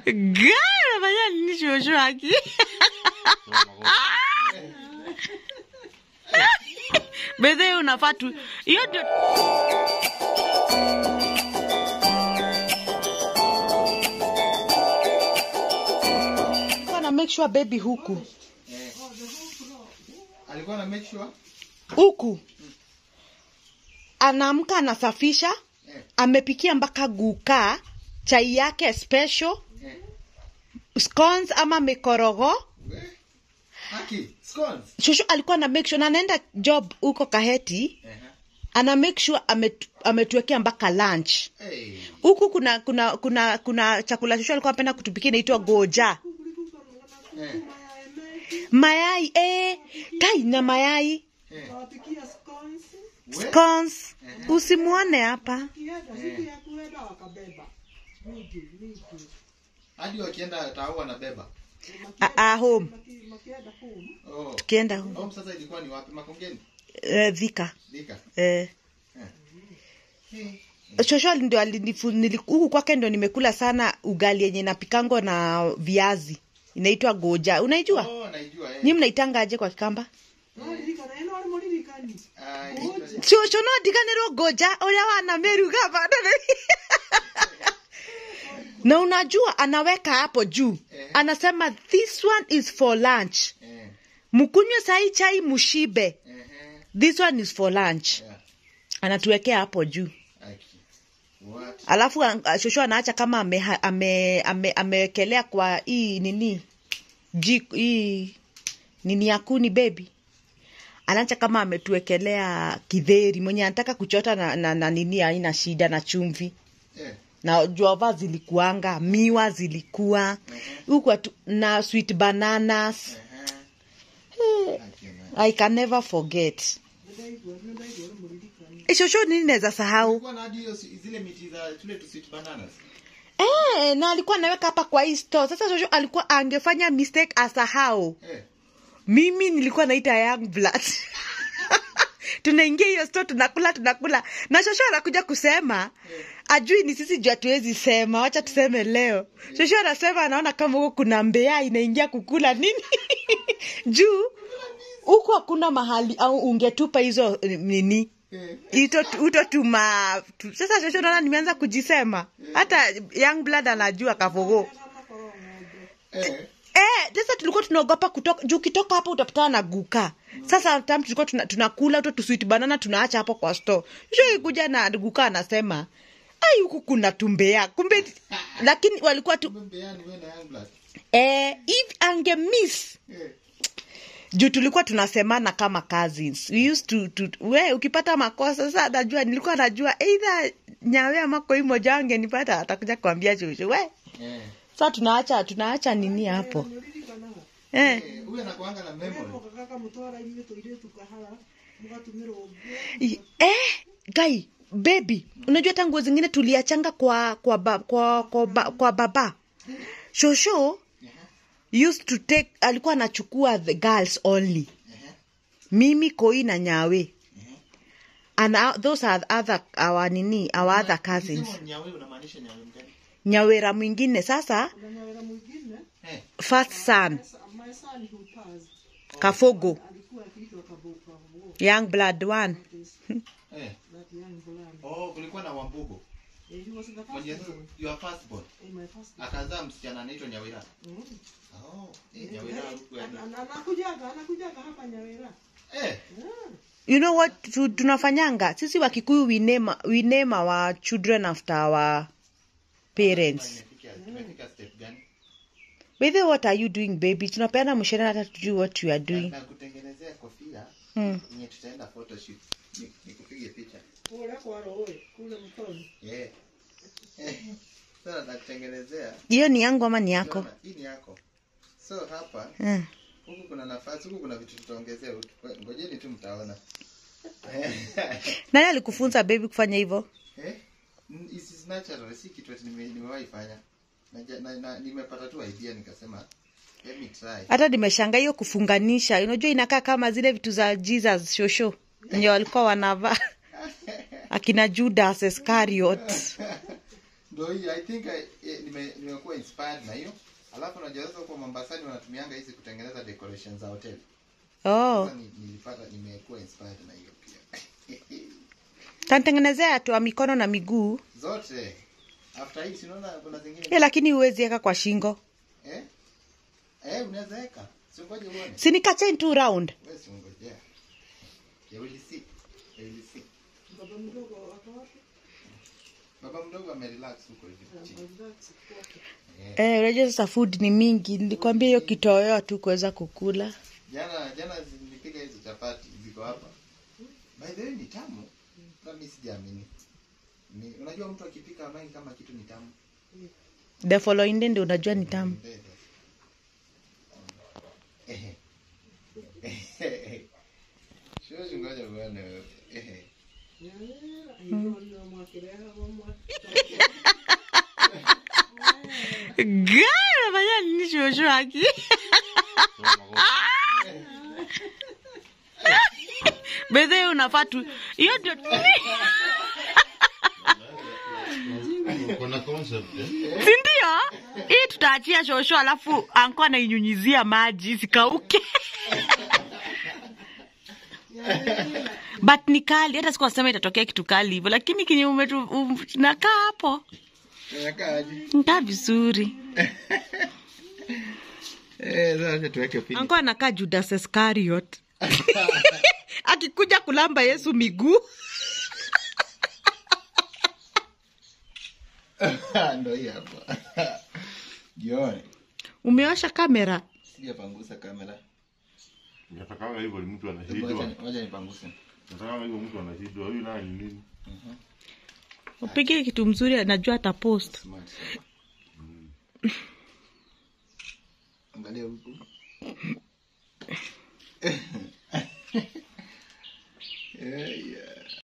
Gari unafanya nini shosho haki? Bedhe unafaa tu. Hiyo ndio Nilikuwa na make sure baby huku. alikuwa na make sure Huku. Anaamka anasafisha, eh, amepikia mpaka guka, chai yake special, eh. scones ama mikorogo. We, haki scones Shosho alikuwa na make sure na anaenda job huko Kaheti, eh, ana make sure ametu, ametuwekea mpaka lunch. hey. Huku kuna kuna kuna kuna chakula shosho alikuwa anapenda kutupikia inaitwa goja. eh, Mayai eh, kai na mayai eh. Wapikia scones, We, scones. Usimuone hapa. kienda siku ya kuenda wakabeba. Miji, miji. hadi wakienda tao wanabeba Ah, ah, home. Maki- Makienda home. oh. Tukienda home. home sasa ilikuwa ni wapi makongeni Eh, Thika. dika Eh. hey. Shosho ndio alinifu nili- huku kwake ndo nimekula sana ugali yenye napikango na viazi. Inaitwa goja. Unaijua? oh, naijua eh. Nyi mnaitanga aje kwa Kikamba? Nolirikana, eno wali mulirikani. Ah, inaitwa- Shosho no ndikanirwo goja uria wana meruga bado. Na unajua anaweka hapo juu. Eh. Anasema this one is for lunch. eh, Mkunywe sai chai mushibe. eh, This one is for lunch. yeah. Anatuwekea hapo juu. Haki. What? alafu ah, shosho anaacha kama ameha- ame- ame- amewekelea kwa hii nini jik hii nini ya kuni bebi anaacha kama ametuwekelea kidheri mwenye anataka kuchota na, na, na nini haina shida na chumvi Eh, na jova zilikuanga miwa zilikuwa huku atu- na sweet bananas eh, haki, man. i can never forget Nadaigwa, nadaigwa wali mulirikani. Eh, shosho nini naweza sahau Kulikuwa na hadi hiyo si- zile miti za tule tu sweet bananas Eh, na alikuwa anaweka hapa kwa hii store. Sasa shosho alikuwa angefanya mistake asahau. eh. Mimi nilikuwa naita young blood. Tunaingia hiyo store tunakula tunakula. Na shosho anakuja kusema ajui ni sisi juu hatuwezi sema, wacha tuseme leo. Shosho anasema anaona kama huko kuna mbea inaingia kukula nini? juu huko hakuna mahali au ungetupa hizo eh, nini Eh. ito utotuma tu- sasa shosho naona nimeanza kujisema hata young blood anajua kavogo Eh. eh sasa tulikuwa tunaogopa kutoka juu ukitoka hapo utapatana na guka sasa tam tulikuwa tuna- tunakula uto tuswiti banana tunaacha hapo kwa store shosho ikuja na guka anasema ai huku kuna tumbea kumbe lakini walikuwa tu Kumbe mbeani wewe na young blood. eh if ange miss Eh. juu tulikuwa tunasemana kama cousins we used to, to we ukipata makosa sasa najua nilikuwa najua either nyawe ama koi moja wangenipata atakuja kuambia shushu we Eh. sasa tunaacha tunaacha nini hapo Mulirikanaga. eh. Eh, huyu anakuanga na memory. Ego kaka mutwara inyuĩ tũirĩtu kahara mũgatũmĩrwo ũguo I- eh gai baby unajua hata nguo zingine tuliachanga kwa kwa, ba, kwa, kwa, ba, kwa baba shosho used to take alikuwa anachukua the girls only mimi koi na nyawe and uh, those are other our nini our other cousins Ukisema nyawe unamaanisha nyawe mgani? nyawera mwingine sasa na nyawera mwingine Eh. first son sa- my son who passed kafogo alikuwa akiitwa Kabu- Kabu- young blood one Eh. that young blood. Oh, kulikuwa na Wambugo. Eh, he was the first Mwenye born. your first born. Eh, my first born. Akazaa msichana anaitwa Nyawira. Mm. Oh, eh, Nyawira huku yani. Ana- ana- anakujaga anakujaga hapa nyawera Eh. Yeah. you know what tu, tunafanyanga sisi wakikuyu we name, we name our children after our parents Tumefika tumefika step gani? Baby, what are you doing baby tunapeana mshahara hata tujui what you are doing Na kutengenezea kofia hmm. yenye tutaenda photoshoot. Ni- Nikupige picha. kule kwa roe kule mtoni Yeah. Eh. Sasa nakutengenezea. hiyo ni yangu ama ni yako Unaona, Hii ni yako. So hapa hmm. huku kuna nafasi, huku kuna vitu tutaongezea. Ut- Ngojeni tu mtaona. nani alikufunza baby kufanya hivyo Eh? N- This is natural, si kitu ati nime- nimewahi fanya. Naja- na- na- Nimepata tu idea nikasema let me try. hata nimeshanga hiyo kufunganisha unajua inakaa kama zile vitu za jesus shosho enye walikuwa wanavaa akina judas iscariot Ndio hii I think I, eh, nime nimekuwa inspired na hiyo. Alafu unajua sasa kwa Mombasani wanatumianga hizi kutengeneza decorations za hotel. oh Sasa ni- nilipata nimekuwa inspired na hiyo pia. tanitengenezea tu wa mikono na miguu Zote. After hii sinaona kuna zingine. yeah, lakini huwezi weka kwa shingo Eh? Eh, unaweza weka. Si ngoje uone. sinikachain tu round Wewe si ngojea. You will see. You will see. Baba mdogo ako wapi? Baba mdogo amerelax huko hivi chini. Relax kwake. Eh. eh, unajua sasa food ni mingi nilikwambia hiyo kitoweo tu kuweza kukula Jana jana zi- nilipika hizo chapati ziko hapa. By the way ni tamu. Na mimi sijaamini. Ni unajua mtu akipika amani kama kitu ni tamu. the following day ndio unajua ni tamu Ehe. Ehe. Shoshi ngoja bwana. Ehe. nafanya nini shosho aki bedhe unafaa tu hiyo ndio Kuna concept eh? sindio hii tutaachia shosho alafu anko anainyunyizia maji zikauke but ni kali hata siku nasema itatokea kitu kali hivyo lakini kenye umetu um, nakaa hapo Inakaa aje? nkaa vizuri Eh, sasa tuweke pili. anko anakaa judas iscariot akikuja kulamba yesu miguu Ndio hii hapa. Jione. umeosha kamera Sijapangusa kamera. Natakanga hivyo ni mtu Hebu anashindwa. Wacha wacha nipanguse. Natakanga hivyo mtu anashindwa. Huyu naye ni nini? upige kitu mzuri anajua atapost Smart. Angalia huku. Eh,